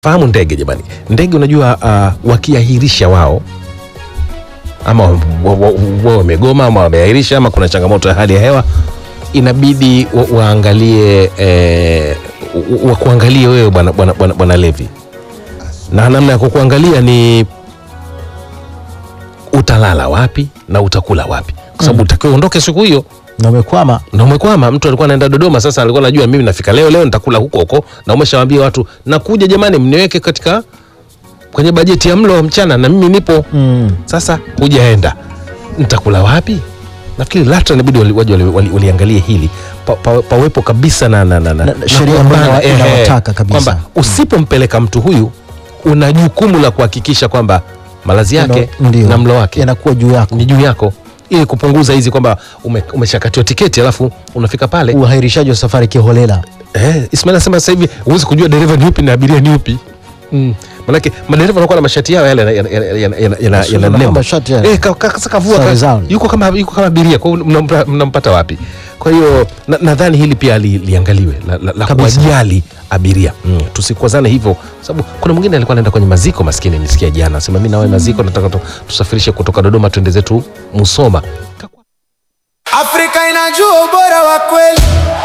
fahamu ndege jamani, ndege unajua, uh, wakiahirisha wao ama wao wa, wa, wamegoma ama wameahirisha ama kuna changamoto ya hali ya hewa, inabidi wa, waangalie eh, wa, kuangalie wewe bwana bwana bwana bwana Levi, na namna ya kukuangalia ni utalala wapi na utakula wapi, kwa sababu utakiwa uondoke siku hiyo na umekwama na umekwama. Mtu alikuwa anaenda Dodoma, sasa alikuwa anajua mimi nafika leo leo nitakula huko huko, na umeshawaambia watu nakuja, jamani, mniweke katika kwenye bajeti ya mlo wa mchana, na mimi nipo mm. sasa. Hujaenda, nitakula wapi? Nafikiri LATRA inabidi wali- waje wali- wali- waliangalie hili pa, pa, pawepo kabisa na, na, na, na, Na- na sheria kupambana, ambayo ehe, inawataka kabisa. kwamba usipompeleka mtu huyu una jukumu la kuhakikisha kwamba malazi yake Ndio, ndio. na mlo wake yanakuwa juu yako ni juu yako ili kupunguza hizi kwamba ume, umeshakatiwa tiketi alafu unafika pale uhairishaji wa safari kiholela eh, Ismail anasema sasa hivi huwezi kujua dereva ni upi na abiria ni upi mm. Manake madereva wanakuwa na mashati yao yale yana- yana- yana- yana- yana- Sio yana na nembo. mashati yale. Eh, ka- ka- sasa kavua Sare ka- zao. yuko kama yuko kama abiria kwa hiyo mnampa- mnampata wapi? Kwa hiyo na- nadhani hili pia li, liangaliwe la, la, la Kabisa. kuwajali abiria mm. Tusikwazane hivyo, sababu kuna mwingine alikuwa anaenda kwenye maziko, maskini nilisikia jana sema mimi nawe maziko nataka tu, tusafirishe kutoka Dodoma twende zetu Musoma. Afrika inajua ubora wa kweli.